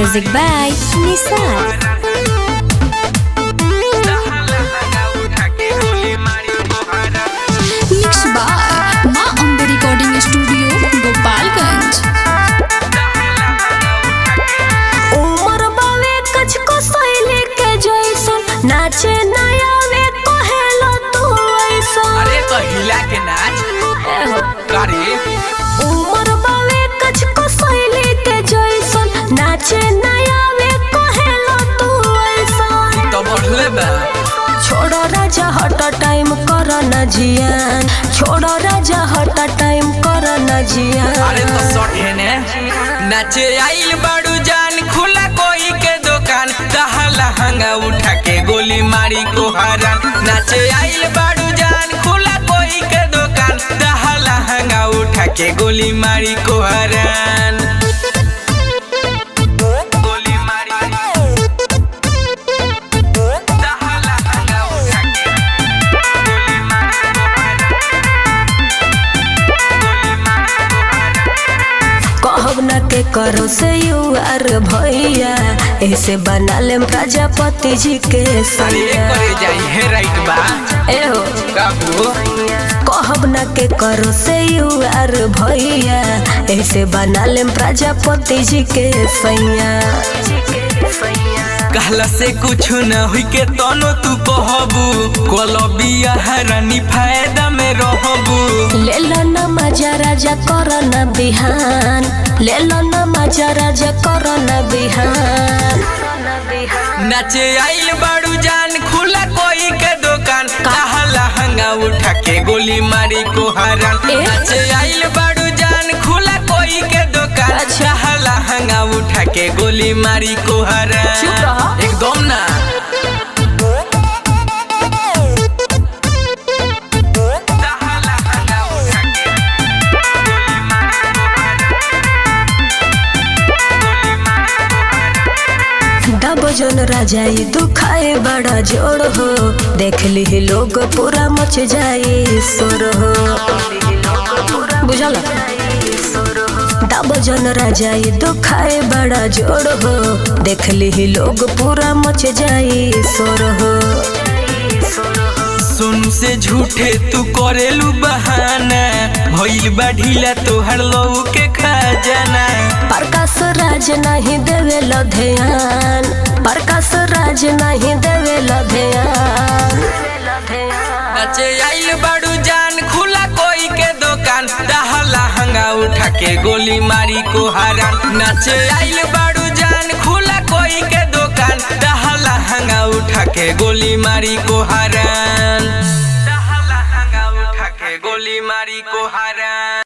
Music by Nisar. Mix by माँ Ambe recording studio Gopalganj उमर बावे कछ को सैली के जैसन नाचे नया वे कहेलो तू ऐसन अरे तो हिला के नाच करे उमर बावे कछ को सैली के जैसन नाचे नया वे कहेलो तू ऐसन तो बढ़ले बा छोड़ो राजा हट टाइम कर न जियान छोड़ो राजा हट टाइम कर न जियान अरे तो सटे ने नाचे आइल बाड़ू जान खुला कोई के दुकान दहा लहंगा उठा के गोली मारी को हरान नाचे आइल बाड़ू जान खुला कोई के दुकान दहा लहंगा उठा के गोली मारी को हरान गोली मारी दहा लहंगा उठा के गोली मारी को हरान कहब न के करो से यू आर भैया ऐसे बना लेम प्रजापति जी के अरे सैया करे जाई है राइट बा एहो काबू कहब न के करो से यू आर भैया ऐसे बना लेम प्रजापति जी के सैया कहला से कुछ न हुई के तनो तू कहबू कोलबिया हरानी फायदा में रहबू ले लो न मजा राजा कर न बिहान ले लो न मजा राजा कर न बिहान नाचे आइल बाड़ू जान खुला कोई के दुकान कहा लहंगा उठा के गोली मारी को हरान ए? नाचे आइल बाड़ू जान खुला कोई के दुकान अच्छा। कहा लहंगा उठा के गोली मारी को हरान चुप रहो। एकदम ना कहा लहंगा उठा के गोली मारी को हरान दब जन राजा ई दुखाए बड़ा जोड़ हो देख ली लोग पूरा मच जाए सोर हो बुझल दब जन राजा ई दुखाए बड़ा जोड़ हो देख ली लोग पूरा मच जाए सोर हो सुन से झूठे तू करेलू बहाना भइल बा ढीला तोहर लऊ के खजाना प्रकाश राज नहीं देवे ध्यान प्रकाश राज नहीं देवे ध्यान नाचे आइल बाड़ू जान खुला कोई के दुकान दहा लहंगा उठा के गोली मारी को हरान नाचे आइल बाड़ू जान खुला कोई के दुकान दहा लहंगा उठा के गोली मारी को हरान दहा लहंगा उठा के गोली मारी को हरान